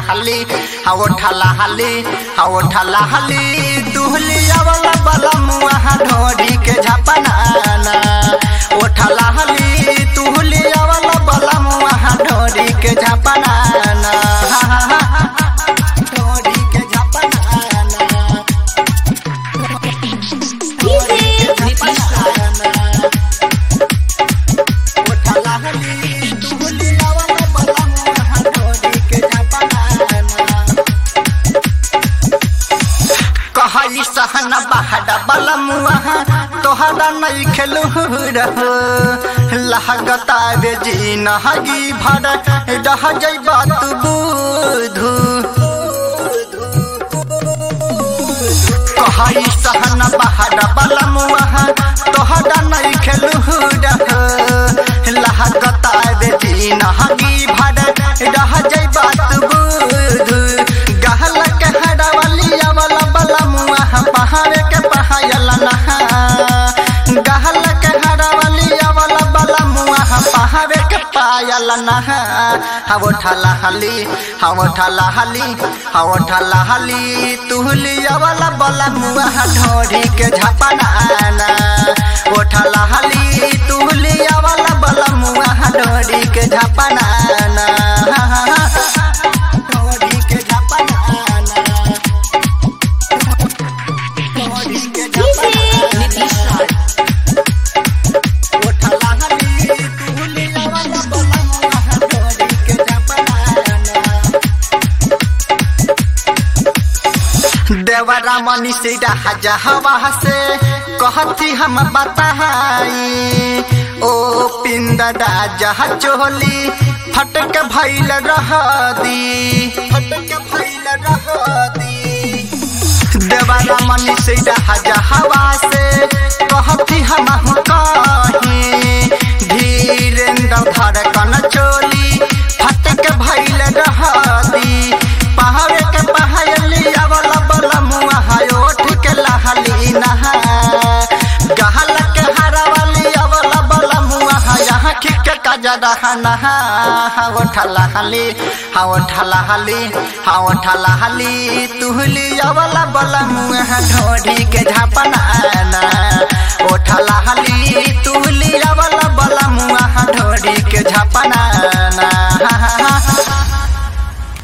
हली हाओ ठला हली हाओ ठला हली दुहलिया वाला बला मुआ ढोरी के झपनाना ओ ठला हली तुहलिया वाला बला मुआ ढोरी के झपनाना ढोरी के झपनाना कहली सहन बहड बलमुआ तोहरा नहीं खेलू रहो लहगता रे जी नहगी भर रह जैबा तू बुधू कहली सहन बहड बलमुआ तोहरा नहीं खेलू रहो लहगता रे जी नहगी भर रह जैबा तू बुधू गहल के हड़वलिया वाला बला मुआ पहाड़ के पहायला नहा गहल के हड़वलिया वाला बला मुआ पहाड़ के पायला नहा हवो ठला हली हवो ठला हली हवो ठला हली तुहलिया वाला बला मुआ ढोरी के झपनाना ओ ठला हली तुहलिया वाला बला मुआ ढोरी के झपनाना ढोरी के झपनाना ढोरी के झपनाना ओ ठला हली तुहलिया वाला बला मुआ ढोरी के झपनाना देवरा मनी से राजा हवा से कहती हम बताई ओ पिंद राजा चोली फटक भैल रह दी फटक भैल रह दी देवरा मनी से राजा हवा से कहती हम कही धीरेन्द्र धड़कन चोली फटक भैल रह दी पहाड़े के पहाड़ी अवला बला मुआ हायो ठीक लहली नहा गहल के हरवली अवला बला मुआ यहाँ खिक कजा रहा नहा हाओ ठला हली हाओ ठला हली हाओ ठला हली तुहली अवला बला मुआ ढोरी के झापना